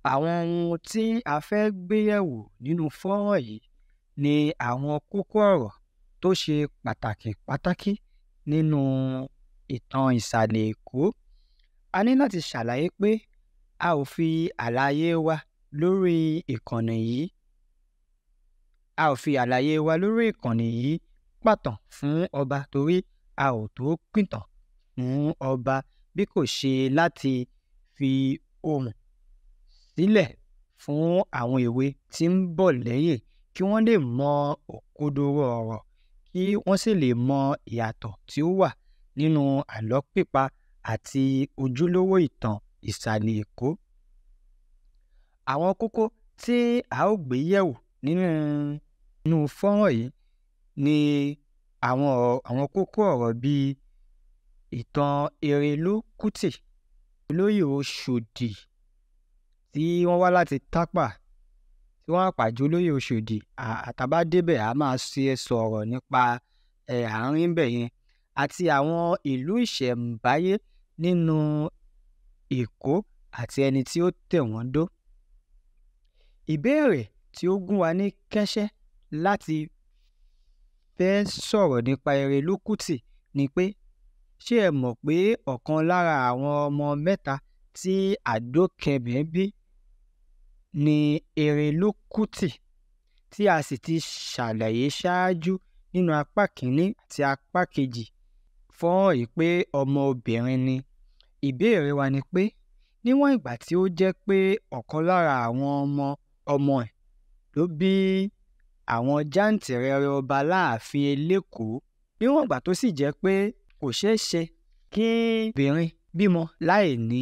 Àwọn ohun tí a fẹ́ gbé yẹ̀wò nínú fọ́nrán yìí ni àwọn kókó ọ̀rọ̀ tó ṣe pàtàkì pátákì nínú ìtàn ìsàlẹ̀ Èkó. A ní láti ṣàlàyé pé a ò fi àlàyé wa lórí ìkànnì yìí a ò fi àlàyé wa lórí ìkànnì yìí pàtàn fún ọba torí a ò tó pìtàn fún ọba bí kò ṣe láti fi ohùn sílẹ̀ fún àwọn èwe tí ń bọ̀ lẹ́yìn kí wọ́n lè mọ òkodoro ọ̀rọ̀ kí wọ́n sì lè mọ ìyàtọ̀ tí ó wà nínú àlọ́ pípa àti ojúlówó ìtàn ìsàlẹ̀ Èkó. Àwọn kókó tí a ó gbé yẹ̀wò nínú nínú fọ́nrán yìí ni àwọn àwọn kókó ọ̀rọ̀ bíi ìtàn Erelú Kútì, olóyè Oṣòdì tí wọ́n wá láti Tápà tí wọ́n pàpà jẹ́ olóyè Oṣòdì tá bá débẹ̀ á máa ṣe sọ̀rọ̀ nípa àárín ńbẹ̀ yẹn àti àwọn ìlú ìṣẹ̀ǹbáyé nínú Èkó àti ẹni tí ó tẹ̀ wọ́n dó. Ìbéèrè tí ó gún wa ní kẹ́sẹ́ láti fẹ́ sọ̀rọ̀ nípa Erelú Kútì ni pé ṣé ẹ mọ̀ pé ọ̀kan lára àwọn ọmọ mẹ́ta tí Àdókẹ̀mẹ̀ bí ni Erelú Kútì tí a sì ti ṣàlàyé ṣáájú nínú apá kìíní àti apá kejì fọ́nrán yìí pé ọmọ obìnrin ni. Ìbéèrè wa ni pé níwọ̀n ìgbà tí ó jẹ́ pé ọ̀kan lára àwọn ọmọ ọmọ ẹ̀ ló bí àwọn jàǹtìrẹrẹ ọba láàfin Elékòó níwọ̀n ìgbà tó sì jẹ́ pé kò ṣeé ṣe kí obìnrin bímọ láì ní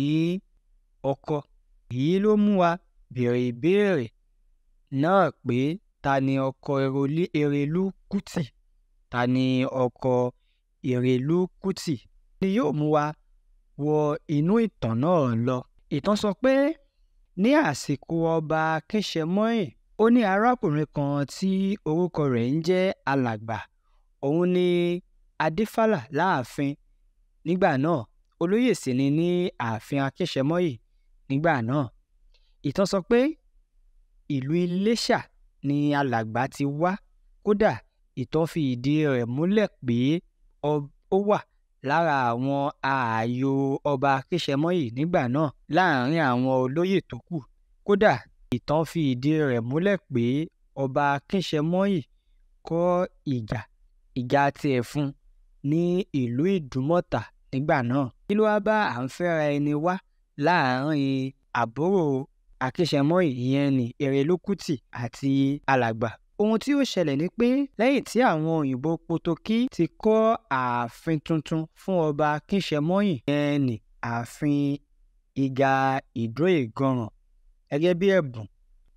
ọkọ èyí ló mú wa béèrè ìbéèrè náà pé ta ni ọkọ Erelú Kútì? Ta ni ọkọ Erelú Kútì? ni yóò mú wa wọ inú ìtàn náà lọ. Ìtàn sọ pé ní àsìkò ọba Akínṣẹmọ́yìn ó ní arákùnrin kan tí orúkọ rẹ̀ ń jẹ́ Alàgbà òun ni adífálà láàfin nígbà náà olóyè sì ni ní ààfin Akínṣẹmọ́yìn nígbà náà. Ìtàn sọ pé ìlú Iléṣà ni Alàgbà ti wá kódà ìtàn fi ìdí rẹ̀ múlẹ̀ pé ó wà lára àwọn ààyò ọba Akínṣẹmọ́yìn nígbà náà láàrin àwọn olóyè tó kù. Kódà ìtàn fi ìdí rẹ̀ múlẹ̀ pé ọba Akínṣẹmọ́yìn kọ́ ìjà ìjà tiẹ̀ fún ní ìlú Ìdúmọ̀tà nígbà náà. Kí ló wá bá à ń fẹ́ra ẹni wá láàrin àbúrò Akínṣẹmọ́yìn ìyẹn ní Erelú Kútì àti Alàgbà? Ohun tí ó ṣẹlẹ̀ ni pé lẹ́yìn tí àwọn òyìnbó Potokí ti kọ́ ààfin tuntun fún ọba Akínṣẹmọ́yìn ìyẹn ní ààfin Ìgà Ìdó-Ìganràn gẹ́gẹ́ bí ẹ̀bùn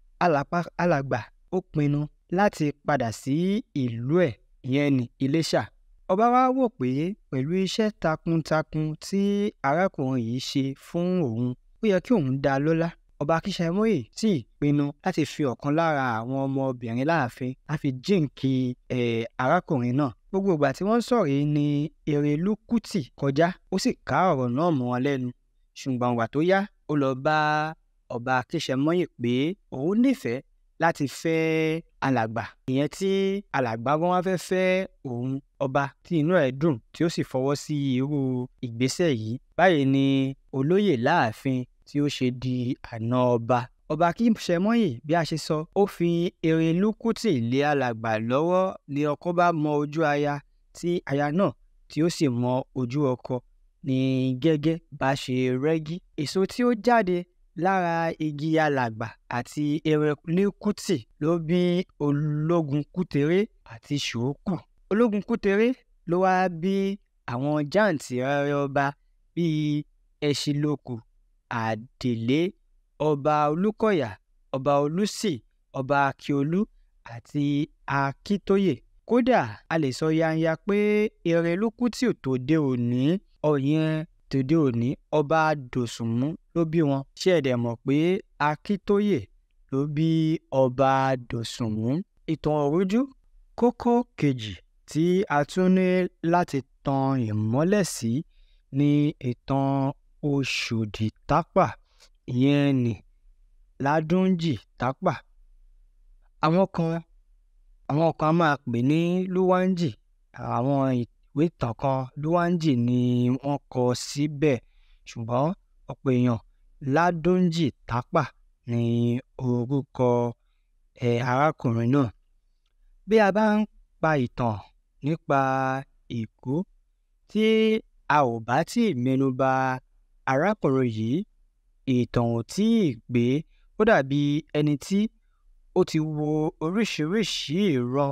Alàgbà ó pinnu láti padà sí ìlú ẹ̀ ìyẹn ní Iléṣà. Ọba wá wò pé pẹ̀lú iṣẹ́ takuntakun tí arákùnrin yìí ṣe fún òun ó yẹ kí òun dá a lọ́lá. Ọba Akínṣẹmọ́yìn sì pinnu láti fi ọ̀kan lára àwọn ọmọbìnrin láàfin láti jíǹkí um arákùnrin náà. Gbogbo ìgbà tí wọ́n ń sọ̀rọ̀ yìí ni Erelú Kútì kọjá ó sì ká ọ̀rọ̀ náà mọ́ wọn lẹ́nu ṣùgbọ́n ìgbà tó yá ó lọ bá ọba Akínṣẹmọ́yìn pé òun nífẹ̀ẹ́ láti fẹ́ Alàgbà ìyẹn tí Alàgbà gan wá fẹ́ fẹ́ òun ọba tí inú ẹ̀ dùn tí ó sì fọwọ́ sí irú ìgbésẹ̀ yìí. Báyìí ni olóyè láàfin tí ó ṣe di àna ọba. Ọba Akínṣẹmọ́yìn bí a ṣe sọ ó fi Erelú Kútì lé Alàgbà lọ́wọ́ ni ọkọ bá mọ ojú aya tí aya náà tí ó sì mọ ojú ọkọ ní gẹ́gẹ́ bá ṣe rẹ́gí. Èso tí ó jáde lára igi Alàgbà àti Erelú Kútì ló bí Ológun Kútèré àti Ṣòókù. Ológun Kútèré ló wá bí àwọn jàǹtìrẹrẹ ọba bíi Ẹṣinlókù, Àdèlé, ọba Olúkọ̀yà, ọba Olúsì, ọba Akiolú àti Akíntóyè. Kódà a lè sọ yanya pé Erelú Kútì tòde òní ìyẹn tòde òní ọba Dòsùnmú ló bí wọn. Ṣé ẹ dẹ̀ mọ̀ pé Akíntóyè ló bí ọba Dòsùnmú? Ìtàn òrújú kókó kejì tí a tún ní láti tan ìmọ́lẹ̀ sí ni ìtàn Oṣòdì Tápà ìyẹn ní ládúnjì tápà àwọn kan àwọn kan á máa pè ní lúwánjì àwọn ìwé ìtàn kan lúwánjì ni wọ́n kọ síbẹ̀ ṣùgbọ́n ọ̀pọ̀ èèyàn ládúnjì tápà ni orúkọ ẹ̀ arákùnrin náà bí a bá ń pa ìtàn nípa Èkó tí a ò bá tí ì mẹ́nuba arákùnrin yìí ìtàn ò tí ì gbé ó dàbí ẹni tí ó ti wo oríṣiríṣi ìran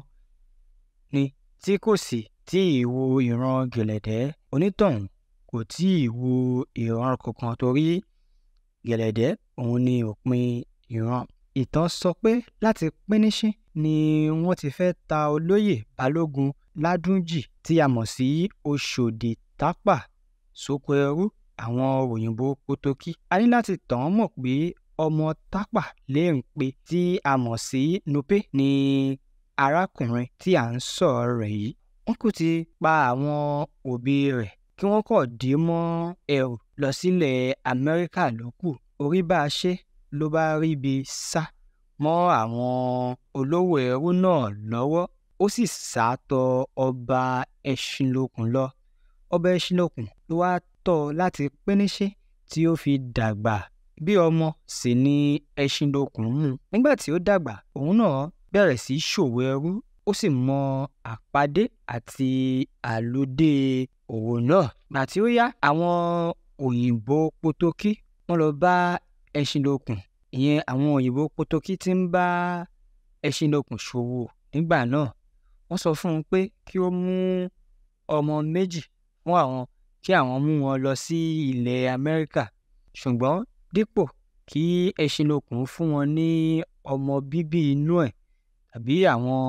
ni tí kò sì tí ì wo ìran gẹ̀lẹ̀dẹ́ onítọ̀hún kò tí ì wo ìran kankan torí gẹ̀lẹ̀dẹ́ òun ni òpin ìran ìtàn sọ pé láti píníṣín ni wọ́n ti fẹ́ ta olóyè balógun ládúnjì tí a mọ̀ sí Ọ̀ṣọ́dì tápà sóko ẹrú àwọn òyìnbó pótókí a ní láti tàn án mọ̀ pé ọmọ tápà léǹpé tí a mọ̀ sí Nupe ni arákùnrin tí à ń sọ̀rọ̀ rẹ̀ yìí wọ́n kò ti pa àwọn òbí rẹ̀ kí wọ́n kọ̀ dé mọ́ ẹrù lọ sílẹ̀ Amẹ́ríkà ló kù orí bá a ṣe ló bá ríbi sá mọ́ àwọn olówó ẹrú náà lọ́wọ́ ó sì sá tọ ọba Ẹṣinlókun lọ ọba Ẹṣinlókun ló wá tọ́ láti píníṣín tí ó fi dàgbà bí ọmọ sì ni Ẹṣinlókun mú nígbà tí ó dàgbà òun náà bẹ̀rẹ̀ sí í ṣòwò ẹrú ó sì mọ àpàdé àti àlùdé òwò náà gbà tí ó yá àwọn òyìnbó pótókí wọ́n lọ bá Ẹṣinlókun ìyẹn àwọn òyìnbó pótókí tí ń bá Ẹṣinlókun ṣòwò nígbà náà wọ́n sọ fún un pé kí ó mú ọmọ méjì fún àwọn kí àwọn mú wọn lọ sí ilẹ̀ Amẹ́ríkà ṣùgbọ́n dípò kí Ẹṣinlókun fún wọn ní ọmọ bíbí inú ẹ̀ tàbí àwọn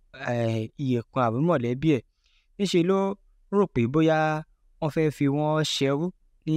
ìyẹ̀kan àbí mọ̀lẹ́bí ẹ̀ níṣẹ́ ló rò pé bóyá wọ́n fẹ́ fi wọ́n ṣẹrú ní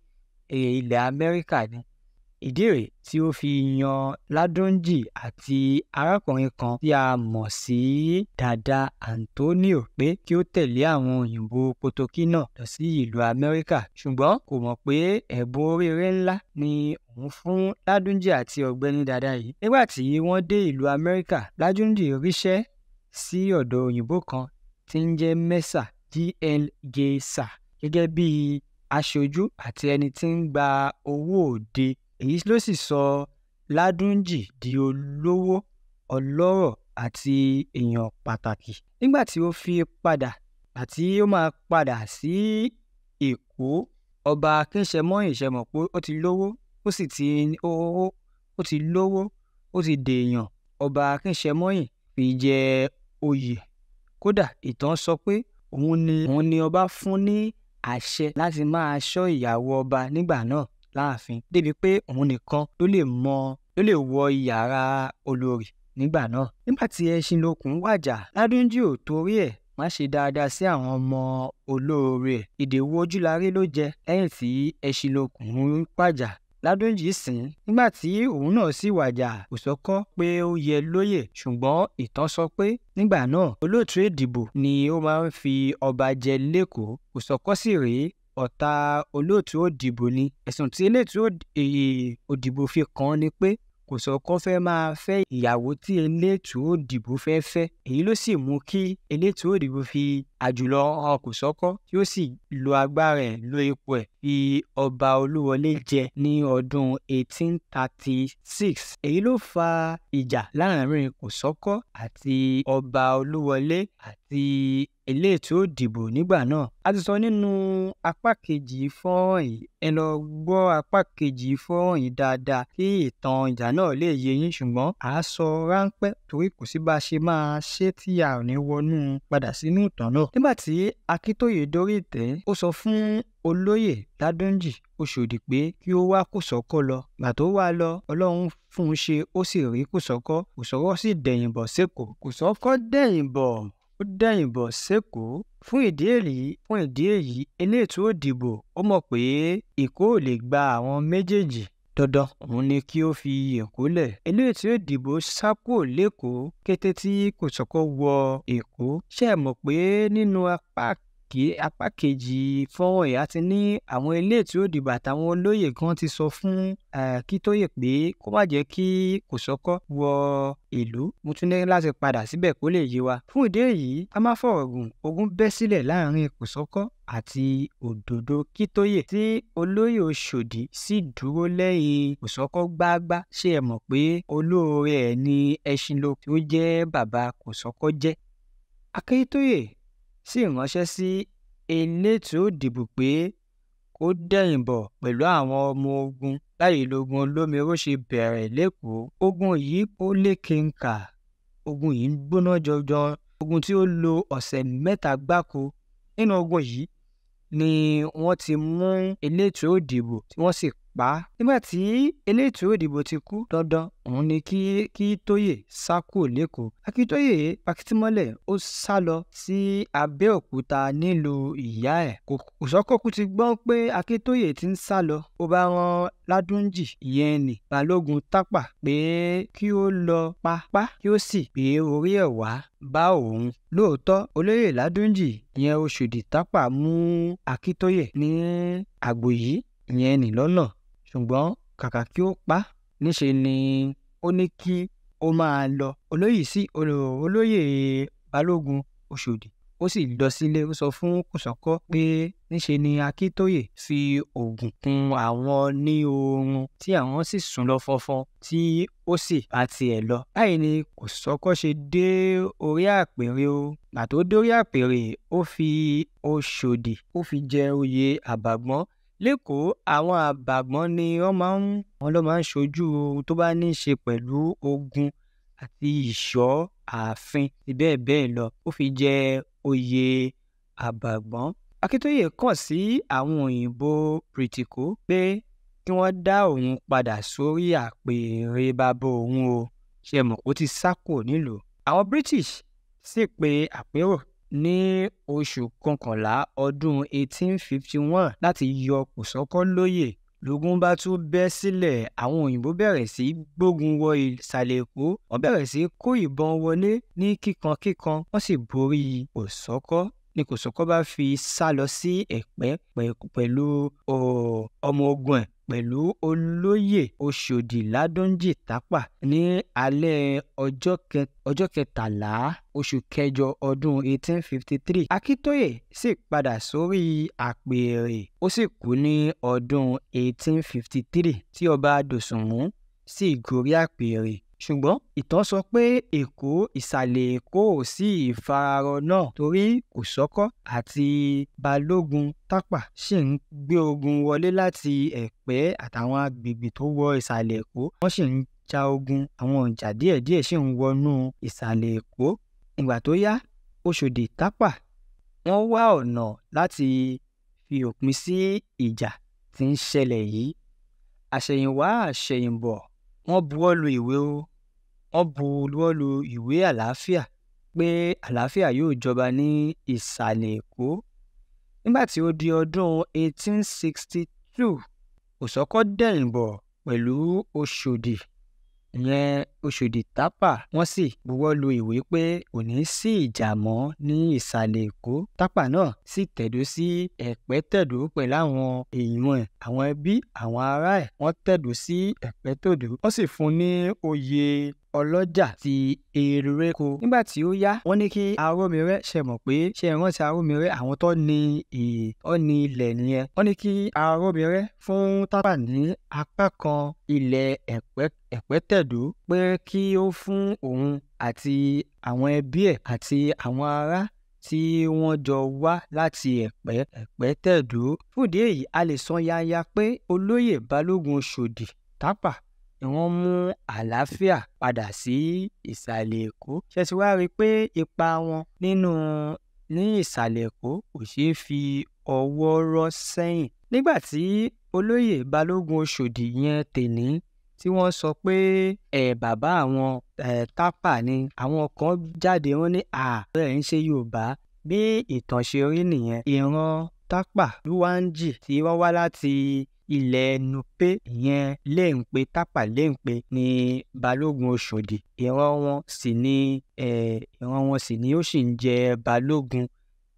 ilẹ̀ Amẹ́ríkà ni ìdí rèé tí ó fi yan Ládúnjì àti arákùnrin kan tí a mọ̀ sí Dàda Antonio pé kí ó tẹ̀lé àwọn òyìnbó pótókí náà lọ sí ìlú Amẹ́ríkà ṣùgbọ́n kò mọ̀ pé ẹ̀bùn oríire ńlá ni òun fún Ládúnjì àti ọ̀gbẹ́ni Dàda yìí nígbà tí wọ́n dé ìlú Amẹ́ríkà Ládúnjì ríṣẹ́ sí ọ̀dọ̀ òyìnbó kan tí ń jẹ́ Mẹ́sà G.L. Geysa gẹ́gẹ́ bí aṣojú àti ẹni tí ń gba owó òde èyí ló sì sọ Ládúnjì di olówó ọlọ́rọ̀ àti èèyàn pàtàkì nígbà tí ó fi padà àti ó máa padà sí Èkó ọba Akínṣẹmọ́yìn ṣe mọ̀ pé ó ti lówó ó sì ti ó ó ti lówó ó ti dèèyàn ọba Akínṣẹmọ́yìn fi jẹ oyè kódà ìtàn sọ pé òun ni òun ni ọba fún ní àṣẹ láti máa ṣọ́ ìyàwó ọba nígbà náà láàfin débi pé òun nìkan ló lè mọ ló lè wọ yàrá olórí nígbà náà. nígbà tí Ẹṣinlókun wàjà Ládúnjì ò torí ẹ̀ má ṣe dáadáa sí àwọn ọmọ olóore ẹ̀ ìdèwú ojúlarí ló jẹ lẹ́yìn tí Ẹṣinlókun wàjà Ládúnjì sìn nígbà tí òun náà sì wàjà kò sọ́kọ́ pé ó yẹ lóyè ṣùgbọ́n ìtàn sọ pé nígbà náà olóòtú ìdìbò ni ó máa ń fi ọba jẹ lẹ́kọ̀ọ́ kò sọ́kọ́ sì rèé ọ̀tá olóòtú òdìbò ni ẹ̀sùn tí eléètú òdìbò fi kàn án ni pé kò sọ́kọ́ fẹ́ máa fẹ́ ìyàwó tí eléètú òdìbò fẹ́ fẹ́ èyí ló sì mú kí eléètú òdìbò fi àjùlọ hàn kò sọ́kọ́ tí ó sì lo agbára ẹ̀ lo ipò ẹ̀ fi ọba olúwọlé jẹ ní ọdún 1836 èyí ló fa ìjà láàrin kòsọ́kọ́ àti ọba olúwọlé àti eléètò òdìbò nígbà náà a ti sọ nínú apá kejì fọ́nrán yìí ẹ lọ gbọ́ apá kejì fọ́nrán yìí dáadáa kí ìtàn ìjà náà lè yé yín ṣùgbọ́n à á sọ ráńpẹ́ torí kò sí bá a ṣe máa ṣe tí a ò ní wọnú padà sínú ìtàn náà nígbà tí akíntóyè dórí ìtẹ́ ó sọ fún olóyè ládúnjì oṣòdì pé kí ó wá kòsọ́kọ́ lọ gbà tó wá lọ ọlọ́run fún un ṣe ó sì rí kòsọ́kọ́ kòsọ́kọ́ sì dẹ̀yìn bọ̀ sékòó kòsọ́kọ́ dẹ̀yìn bọ̀ ó dẹ̀yìn bọ̀ sékòó fún ìdí èyí fún ìdí èyí eléètò òdìbò ó mọ̀ pé èkó ò lè gba àwọn méjèèjì dandan òun ni kí ó fi èkó lẹ̀ eléètò òdìbò sá kúrò lẹ́kọ̀ọ́ kété tí kòsọ́kọ́ wọ èkó ṣe é mọ̀ pé nínú apá kí apá kejì fọ́nrán yìí a ti ní àwọn eléètò òdìbò àtàwọn olóyè kan ti sọ fún Akíntóyè pé kó má jẹ́ kí Kòsọ́kọ́ wọ ìlú mo tún ní láti padà síbẹ̀ kó lè yé wa. fún ìdí èyí a máa fọ̀rọ̀ gùn ogun bẹ́ sílẹ̀ láàrin Kòsọ́kọ́ àti Òdòdó Kíntóyè tí olóyè Ọ̀ṣọ́dì sì dúró lẹ́yìn Kòsọ́kọ́ gbágbá ṣé ẹ mọ̀ pé olóore ẹ̀ ní Ẹṣinlókun tí ó jẹ́ bàbá Kòsọ́kọ́ jẹ́. Akíntóyè sì ránṣẹ́ sí elétò òdìbò pé kó dẹ̀yìn bọ̀ pẹ̀lú àwọn ọmọ ogun báyìí lógun olómìnira ṣe bẹ̀rẹ̀ lẹ́kọ̀ọ́ ogun yìí ó lékenkà ogun yìí ń gbóná jọjọ ogun tí ó lo ọ̀sẹ̀ mẹ́ta gbáko nínú ogun yìí ni wọ́n ti mú elétò òdìbò tí wọ́n sì pa á nígbà tí elétò òdìbò ti kú dandan òun ni kí kí tóyè sá kúrò lẹ́kọ̀ọ́ akíntóyè pakitímọ́lẹ̀ ó sá lọ sí abẹ́òkúta nílùú ìyá ẹ̀ kòsọ́kọ́kú ti gbọ́ pé akíntóyè ti ń sá lọ ó bá rán ládúnjì ìyẹn nì balógun tápà pé kí ó lọ pa pa kí ó sì gbé orí ẹ̀ wá bá òun lóòótọ́ olóyè ládúnjì ìyẹn oṣòdì tápà mú akíntóyè ní àgbò yìí ìyẹn nì lọ́nà ṣùgbọ́n kàkà kí ó pa níṣe ni ó ní kí ó máa lọ olóyè sí olóyè balógun Ọ̀ṣọ́dì ó sì lọ sílé ó sọ fún Kòsọ́kọ́ pé níṣe ni Akíntóyè fi oògùn kun àwọn ní oorun tí àwọn sì sùn lọ fọnfọn tí ó sì bá tiẹ̀ lọ. báyìí ni Kòsọ́kọ́ ṣe dé orí àpèrè o gbà tó dórí àpèrè ó fi Ọ̀ṣọ́dì ó fi jẹ oyè àbàgbọ́n lẹ́kọ̀ọ́ àwọn àbàgbọ́n ni wọ́n máa ń wọ́n ló máa ń ṣojú ohun tó bá ní í ṣe pẹ̀lú ogun àti ìṣọ́ ààfin àti bẹ́ẹ̀ bẹ́ẹ̀ lọ ó fi jẹ oyè àbàgbọ́n. Akíntóyè kàn sí àwọn òyìnbó bìrìtìkó pé kí wọ́n dá òun padà sórí àpèrè bàbá òun o ṣe mọ̀ ó ti sá kúrò nílùú. àwọn British sì pe àpérò ní oṣù kọkànlá ọdún 1851 láti yọ Kòsọ́kọ́ lóyè lógun bá tún bẹ́ sílẹ̀ àwọn òyìnbó bẹ̀rẹ̀ sí í gbógun wọ ìsàlẹ̀ èkó wọ́n bẹ̀rẹ̀ sí í kó ìbọn wọlé ní kíkankíkan wọ́n sì borí Kòsọ́kọ́ ní Kòsọ́kọ́ bá fi sá lọ sí ẹ̀pẹ́ pẹ̀lú ọmọ ogun ẹ̀ pẹ̀lú olóyè Ọ̀ṣọ́dì Ládúnjì Tápà ní alẹ́ ọjọ́ kẹtàlá oṣù kẹjọ ọdún 1853 Akíntóyè sì padà sórí àpèrè ó sì kú ní ọdún 1853 tí ọba Dòsùnmú sì gorí àpèrè ṣùgbọ́n ìtàn sọ pé èkó ìsàlẹ̀ èkó ò sí ìfararọ náà torí Kòsọ́kọ́ àti balógun tápà ṣì ń gbé ogun wọlé láti ẹ̀pẹ́ àtàwọn agbègbè tó wọ ìsàlẹ̀ èkó wọ́n sì ń ja ogun àwọn ìjà díẹ̀díẹ̀ sì ń wọnú ìsàlẹ̀ èkó ìgbà tó yá Ọ̀ṣọ́dì tápà wọ́n wá ọ̀nà láti fi òpin sí ìjà tí ń ṣẹlẹ̀ yìí àṣẹ̀yìnwá àṣẹ̀yìnbọ̀ wọ́n buwọ́ lu ìwé o wọ́n buwọ́ lu ìwé àlàáfíà pé àlàáfíà yóò jọba ní ìsàlẹ̀ èkó nígbà tí ó di ọdún 1862 Kòsọ́kọ́ dẹ̀yìn bọ̀ pẹ̀lú Ọ̀ṣọ́dì ìyẹn Ọ̀ṣọ́dì Tápà wọ́n sì buwọ́ lu ìwé pé kò ní sí ìjà mọ́ ní ìsàlẹ̀ èkó Tápà náà sì tẹ̀dó sí ẹ̀pẹ́ tẹ̀dó pẹ̀lú àwọn èèyàn ẹ̀ àwọn ẹbí àwọn ará ẹ̀ wọ́n tẹ̀dó sí ẹ̀pẹ́ tòdó wọ́n sì fún ní oyè ọlọ́jà ti eréko nígbà tí ó yá wọ́n ní kí arómirẹ́ ṣe mọ̀ pé ṣe ìrántí arómirẹ́ àwọn tó ní ọ̀ ní ilẹ̀ nìyẹn wọ́n ní kí arómirẹ́ fún Tápà ní apá kan ilẹ̀ ẹ̀pẹ́ ẹ̀pẹ́tẹ̀dó pé kí ó fún òun àti àwọn ẹbí ẹ̀ àti àwọn ará tí wọ́n jọ wá láti ẹ̀pẹ́ ẹ̀pẹ́tẹ̀dó fúdìí èyí a lè sọ yanya pé olóyè balógun Ọ̀ṣọ́dì Tápà ni wọ́n mú àlàáfíà padà sí ìsàlẹ̀ èkó ṣe ti wá rí i pé ipa wọn nínú ní ìsàlẹ̀ èkó kò ṣeé fi ọwọ́ rọ́ sẹ́yìn nígbà tí olóyè balógun Ọ̀ṣọ́dì yẹn tèní tí wọ́n sọ pé ẹ̀ bàbá àwọn ẹ̀ Tápà ni àwọn kan jáde wọ́n ní ààrẹ ń ṣe Yorùbá bí ìtàn ṣe rí nìyẹn ìran Tápà Lúwánjì tí wọ́n wá láti ilẹ̀ Nupe ìyẹn Léǹpé Tápà Léǹpé ní balógun Ọ̀ṣọ́dì ìran wọn sì ni ìran wọn sì ni ó sì ń jẹ balógun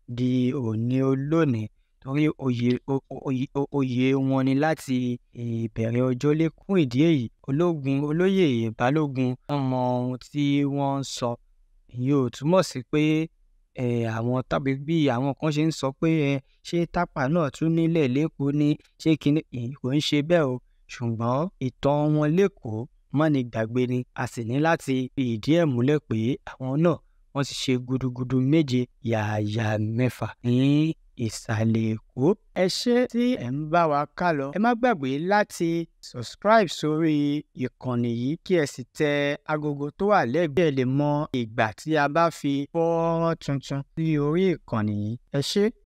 di òní olónìí torí oyè oyè oyè wọn ni láti ìbẹ̀rẹ̀ ọjọ́ lé fún ìdí èyí ológun olóyè balógun wọ́n mọ ohun tí wọ́n ń sọ èyí ò túmọ̀ sí pé àwọn tàbí bí àwọn kan ṣe ń sọ pé ṣé tápà náà tún nílẹ̀ lẹ́kọ̀ọ́ ní ṣé kíní kò ń ṣe bẹ́ẹ̀ o ṣùgbọ́n ìtàn wọn lẹ́kọ̀ọ́ mọ́ni gbàgbé ni a sì ní láti fi ìdí ẹ̀ múlẹ̀ pé àwọn náà wọ́n ti ṣe gudugudu méje yààyà mẹ́fà ní ìsàlẹ̀ èkó. ẹ ṣé tí ẹ̀ ń bá wa ká lọ ẹ má gbàgbé láti subscribe sórí ìkànnì yìí kí ẹ sì tẹ agogo tó wà lẹ́gbẹ̀ẹ́ lè mọ ìgbà tí a bá fi fọ́nrán tuntun sí orí ìkànnì yìí ẹ ṣé.